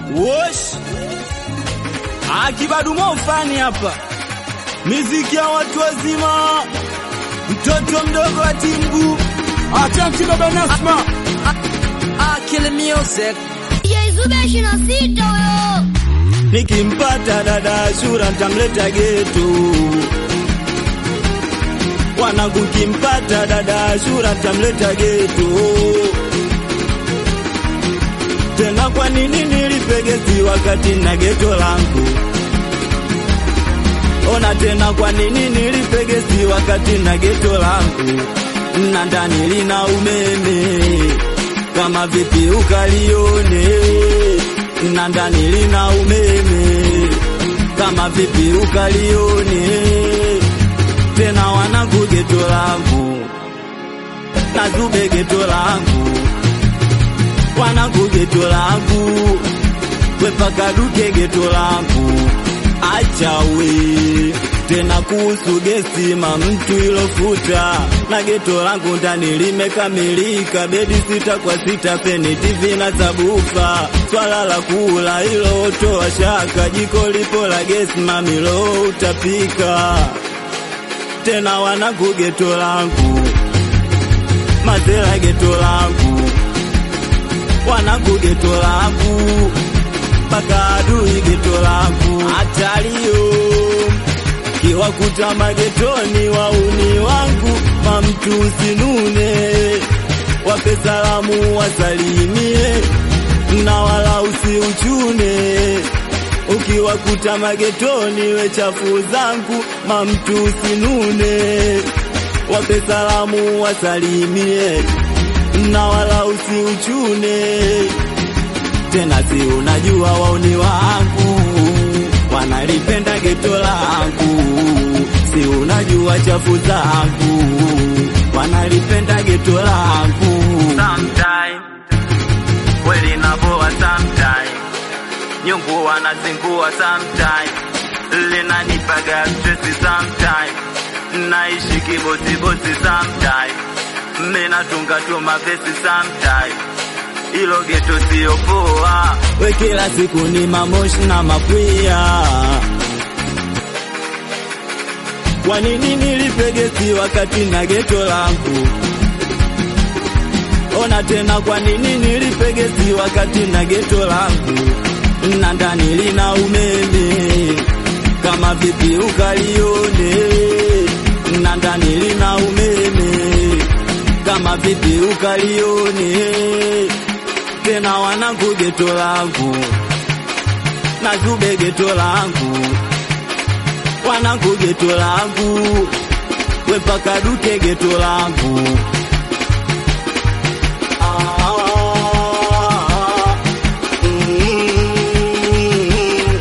Wosh Akibadumo fani hapa, miziki ya watu wazima, mtoto mdogo wa timbu Atanti baba Nasma Akili Music. Yaizube shina sita yo. Nikimpata dada Ashura ntamleta getu, wanangu, kimpata dada Ashura ntamleta getu. Tena kwa nini nilipegezi wakati na geto langu? Ona tena kwa nini nilipegezi wakati na geto langu, na ndani lina umeme kama vipi ukalione, na ndani lina umeme kama vipi ukalione. Tena wanangu geto langu na zube geto langu wanangu geto langu wepaka duke geto langu achawe tena kuhusu gesi ma mtu ilofuta na geto langu ndani limekamilika bedi sita kwa sita peni TV na sabufa swala la kula ilo toa shaka jiko lipo la gesi mamilo utapika tena wanangu geto langu mazela geto langu wanangu geto langu mpaka adui geto langu hatalio kiwakuta magetoni wauni wangu mamtu usinune wape salamu wasalimie na wala usiuchune ukiwakuta magetoni we chafu zangu mamtu usinune wape salamu wasalimie na wala usiuchune tena, si unajua wauni wangu wanalipenda geto langu, si unajua chafu zangu wanalipenda geto langu. Sometime kweli naboa, sometime nyungu wanazingua, sometime linanipaga stress, sometime naishi kibosibosi, sometime Mina tunga tu mavesi sometime ilo geto sio poa, we kila siku ni mamoshi na mapwia. Kwa nini nilipegesi wakati na geto langu? Ona tena, kwa nini nilipegesi wakati na geto langu, na ndani lina umeme kama vipi ukalione, na ndani lina umeme kama vipi ukalione tena, wanangu geto langu na zube geto langu, wanangu geto langu wepaka duke geto langu Ah, mm,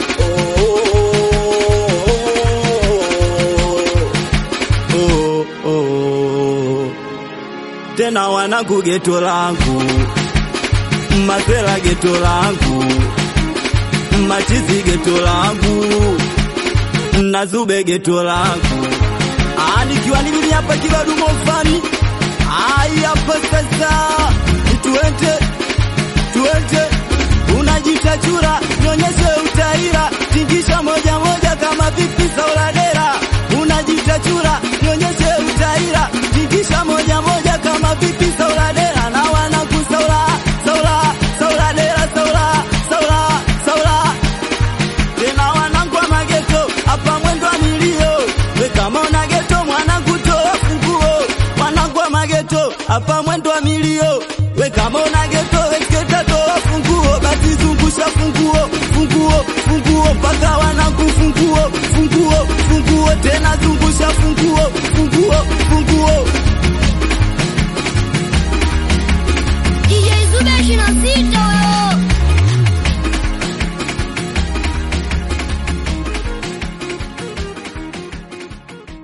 oh, oh, oh. Tena wanangu geto langu Masela geto langu Machizi geto langu Nazube geto langu Ah, nikiwa ni mimi hapa kibadumo fani Ai hapa sasa tuende tuende unajita chura nionyeshe utaira tingisha moja moja kama vipi sauladera unajita chura nionyeshe utaira tingisha moja moja kama vipi sauladera na wanaku saula saula sauladera saula saula saula tena wanangu wa mageto hapa mwendo wa milio we kama una geto mwanangu toa funguo wanangu wa mageto hapa mwendo wa milio we kama una geto weketa toa funguo basi zungusha funguo funguo funguo mpaka wanangu funguo funguo funguo tena zungu